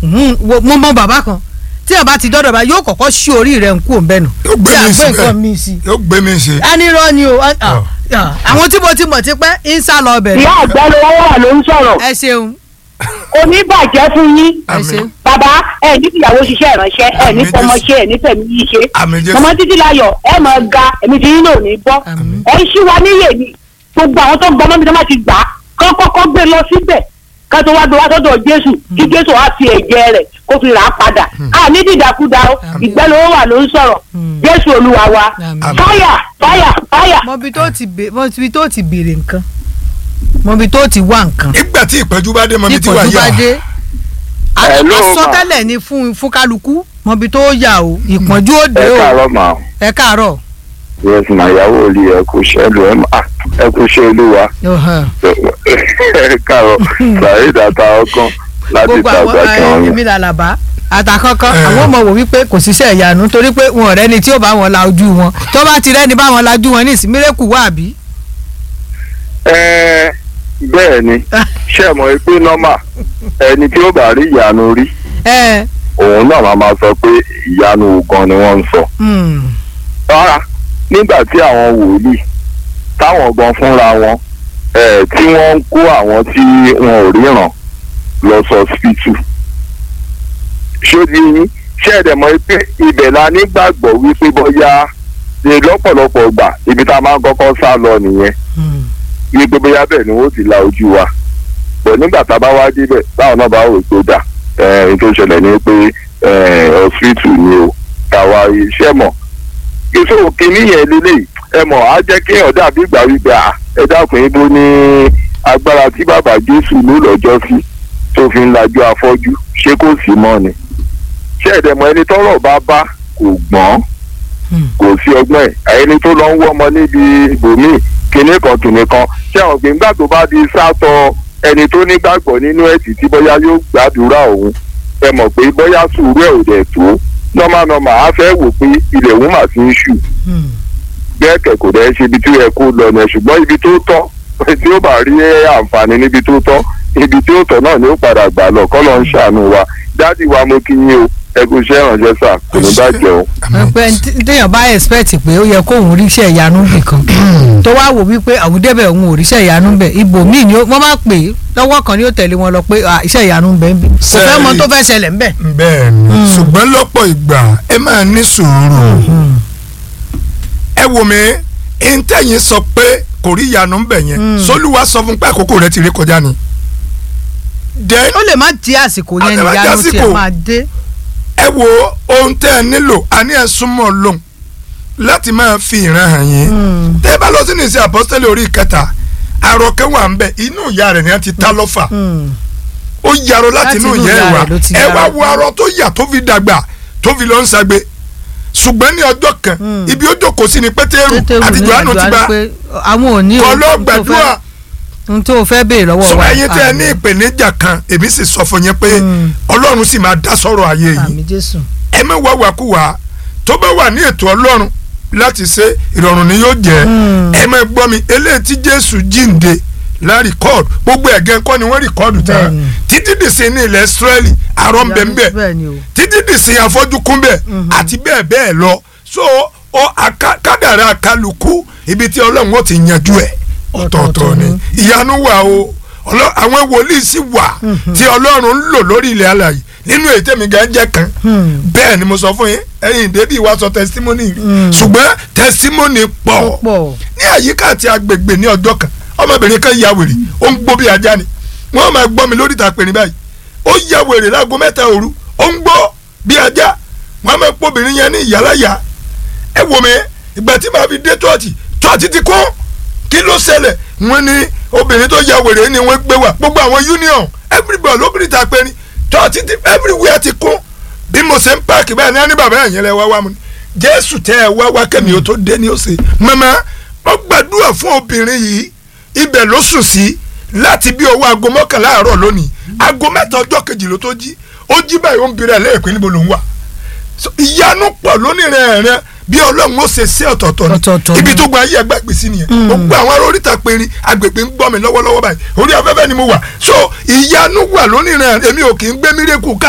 Mhm, wo- mo mọ bàbá kan tí ẹ bá ti dọ́dọ̀ bá yóò kọ́kọ́ sí orí rẹ̀ ń kú òun bẹ́ẹ̀ nù Yóò gbé tí a mi gbé síbẹ̀. nǹkan mi sí. yóò gbé mi ṣe. a ní irọ́ ni o a- a- Ọ̀. a- àwọn tí mo ti mọ̀ ti pẹ́ ń sá lọ ọbẹ̀ ìyá àgbẹ̀ ló wà ló ń sọ̀rọ̀ ẹ ṣeun oníbàjẹ́ fún yín ẹ Àmín. ṣeun. bàbá ẹ ní ìyàwó ṣiṣẹ́ ìránṣẹ́ ẹ ní Àmín fọmọ Jésù. ṣe ẹ ní fẹ̀mí yìí ṣe Àmín Jésù. mọmọ títí láyọ̀ ẹ mọ̀ ga èmi ti yín náà ní bọ́ Àmín. ẹ ń ṣí wa níyè ni gbogbo àwọn tó gbọ́ mọ́bí tó má ti gbà á kán kọ́kọ́ gbé lọ síbẹ̀ ká tó wá gbé wá sọ́dọ̀ Jésù kí Jésù á fi ẹ̀jẹ̀ rẹ̀ kó fi rà á padà a ní dídàkudà o ìgbẹ́ ló wà ló ń sọ̀rọ̀ Jésù Olúwa wa Àmín. fáyà fáyà fáyà. mọbi tó ti bè mọbi tó ti béèrè nǹkan mọbi tó ti wá nǹkan nígbà tí ìpẹ́jú bá dé mọ́ mi tí ti wà ìpọ́njú bá yá. dé Hello, àsọtẹ́lẹ̀ ni fún fún kálukú mọbi tó yà o ìpọ́njú ó dé ẹ o káàárọ̀ mà ẹ káàárọ̀ yes mà ìyàwó olè ẹ kú iṣẹ́ lu ẹ mà ẹ kú iṣẹ́ olúwa Ọ̀hán. ẹ káàárọ̀ sàyè dàtà ọkàn láti gbogbo ta àwọn gbàgbé wọn èmi làlàbá àtàkọ́kọ́ Eh. àwọn ọmọ wò wípé kò síṣẹ́ ìyanu torí pé wọn ọ̀rẹ́ ni tí ó bá wọn la ojú wọn tó bá ti rẹ́ni bá wọn lajú wọn ní ìsìnmírẹ́kù wà bí. ẹ bẹ́ẹ̀ ni ṣé mọ̀ pé nọ́mà ẹni tí ó bá rí ìyanu rí ẹ òun náà máa máa sọ pé ìyanu gan ni wọ́n ń sọ. hmm, rárá nígbà tí àwọn wòlíì táwọn gan fúnra wọn ẹ tí wọ́n ń kó àwọn tí wọn ò ríran lọ sọ sípítù ṣóbi yín ṣé ẹ̀dẹ̀ mọ̀ pé ibẹ̀ la nígbàgbọ́ wípé bóyá ní lọ́pọ̀lọpọ̀ gbà ibi tá a máa ń kọ́kọ́ sá lọ nìyẹn hmm. wípé bóyá bẹ́ẹ̀ ni wọ́n ti la ojú wa bọ̀ nígbà tá a bá wá débẹ̀ báwọn náà bá wò tó dà ẹ̀ẹ́n tó ṣẹlẹ̀ ní pé ọ̀sìtù ni o tàwa iṣẹ́ mọ̀ ìṣòro kìíní yẹn lélẹ̀ ẹ mọ̀ á jẹ́ kí èèyàn dàbí ìgbà wípé à ẹ dákun ibo ní agbára tí bàbá Jésù ló lọ́jọ́ sí tó fi ń lajú afọ́jú ṣé kò sí mọ́ ni ṣé ẹ̀dẹ̀mọ̀ ẹni tọ́rọ̀ bá bá kò gbọ́n Hmm. kò sí ọgbọ́n ẹ̀ ẹni tó lọ ń wọ́ ọmọ níbi ibòmíì kinní kan kinní kan ṣé àwọn gbẹ̀ngbà tó bá di sátọ ẹni tó nígbàgbọ́ nínú ẹ̀sìn tí bóyá yóò gbàdúrà òun ẹ mọ̀ pé bóyá sùúrù ẹ̀ ò dẹ̀ tó nọ́mà nọ́mà á fẹ́ wò pé ilẹ̀ òun mà ti ń ṣù Hmm. bẹ́ẹ̀ kẹ̀ kò dẹ̀ ṣe ibi tí ó yẹ kó lọ yẹn ṣùgbọ́n ibi tó tọ́ tí ó bá rí àǹfààní níbi tó tọ́ ibi tí ó tọ́ náà ni ó padà gbà lọ kọ́ lọ́ ń ṣàánú wa dádì wa mo kí yín o ẹ kú iṣẹ́ ìrànṣẹ́ sà kò ní bàjẹ́ o. Àmín. pé téèyàn bá expect pé ó yẹ kóun ríṣẹ́ ìyanu nìkan tó wá wò wípé àwọn débẹ̀ òun ò ríṣẹ́ ìyanu bẹ̀ ibòmíì ni ó- wọ́n bá pè é lọ́wọ́ kan ni ó tẹ̀lé wọn lọ pé à, iṣẹ́ ìyanu ń bẹ ń bí kò fẹ́ mọ Sẹ́ẹ̀rì. tó fẹ́ ṣẹlẹ̀ ń bẹ̀. bẹ́ẹ̀ ni Mm. ṣùgbọ́n lọ́pọ̀ ìgbà ẹ máa ní sùúrù ẹ wò mí ìntẹ̀yìn sọ pé kò rí ìyanu ń bẹ̀ yẹn Mm. sólúwa sọ fún pé àkókò rẹ ti rí kọjá ni. then ó lè má di àsìkò yẹn Ó lè má ni ìyanu di tiẹ̀ àsìkò. máa dé. ẹ wo ohun tẹ́ ẹ nílò àní ẹ súnmọ́ lóhùn láti máa fi ìran hàn yín Hmm. tẹ́ ẹ bá lọ sínú ìsìn àpọ́sítẹ́lì orí ìkẹta àròkẹ́ wà ń bẹ̀ inú ìyá rẹ̀ ni wọ́n ti ta lọ́fà Hmm. ó yarọ láti Láti inú inú ìyá ẹ ìyá wá rẹ̀ ló ti ẹ yarọ. wá wo arọ tó yà tó fi dàgbà tó fi lọ ń sagbe ṣùgbọ́n ní ọjọ́ kan Hmm. ibi ó jókòó sí ni pétérù Pétérù àti ní johannu ti àdúrà bá pé àwọn ò ní kọ́ ohun ló tó fẹ́- gbàdúrà ohun tó fẹ́ béèrè lọ́wọ́ sọ wa. ẹ̀yin tẹ́ ẹ ní Àmín. ìpèníjà kan èmi sì sọ fún yín pé Hmm. ọlọ́run sì máa dá sọ̀rọ̀ ayé yìí àmì jésù. ẹ má wá wàkúwà tó bá wà ní ètò ọlọ́run láti ṣe ìrọ̀rùn ni yóò jẹ́ Hmm. ẹ má gbọ́ mi eléyìí tí jésù jíǹde la rìkọ́ọ̀dù gbogbo ẹ̀gẹ́ kọ́ ni wọ́n rìkọ́ọ̀dù tán Bẹ́ẹ̀ni. títí dìsín ní ilẹ̀ Ísírẹ́lì àrọ́ ń bẹ ń bẹ bẹ́ẹ̀ ni o. títí dìsín afọ́jú kún bẹ̀ àti bẹ́ẹ̀ bẹ́ẹ̀ lọ so ọ aka- kádàrá kálukú ibi tí ọlọ́run ó ti yanjú ẹ̀ ọ̀tọ̀ọ̀tọ̀ ni ìyanu wà o Ọlọ́- àwọn wòlíì sì wà tí ọlọ́run ń lò lórí ilẹ̀ alàyè nínú èyí tẹ̀mí gan jẹ́ kan Hmm. bẹ́ẹ̀ ni mo sọ fún yín ẹ̀yin débi ìwà sọ testimony rí ṣùgbọ́n testimony pọ̀ ó pọ̀. ní àyíká àti agbègbè ní ọjọ́ kan ọmọbìnrin kan ya wèrè ó ń gbó bí ajá ni wọ́n máa gbọ́ mi lórí ìta pè ní báyìí ó ya wèrè láago mẹ́ta òru ó ń gbó bí ajá wọ́n máa pọ̀ obìnrin yẹn ní ìyálàyà ẹ wò mí ìgbà tí màá fi dé tọ́ọ̀tì tọ́ọ̀tì ti kún kí ló ṣẹlẹ̀ wọ́n ní obìnrin tó ya wèrè ni wọ́n gbé wá gbogbo àwọn union everybody lóbìnrin ta pé ní tọ́ọ̀tì ti everywhere ti kún bí mo ṣe ń páàkì báyìí ní á ní bàbá ẹ̀yìn lẹ wá wá mu ni jésù tẹ ẹ wá wá kẹ́mi ó tó dé ní ọ̀sẹ̀ màmá ó gbàdúrà fún obìnrin yìí ibẹ̀ ló sùn sí láti bí owó aago mọ́kànlá àárọ̀ lónìí aago mẹ́ta ọjọ́ kejì ló tó jí ó jí báyìí ó ń bèrè lẹ́ẹ̀pẹ́ níbo ló ń wà So, ìyanu pọ̀ lónìí rẹ̀ rẹ̀ bí ọlọ́run ó ṣe sí ọ̀tọ̀ọ̀tọ̀ Ọ̀tọ̀ọ̀tọ̀ ni ibi ni. tó gba ayé ẹgbẹ́ gbèsè nìyẹn gbogbo àwọn ará oríta péré agbègbè ń gbọ́ mi lọ́wọ́lọ́wọ́ báyìí orí afẹ́fẹ́ ni mo wà so ìyanu wà lónìí rẹ̀ èmi ò kì í gbé mírèkù ká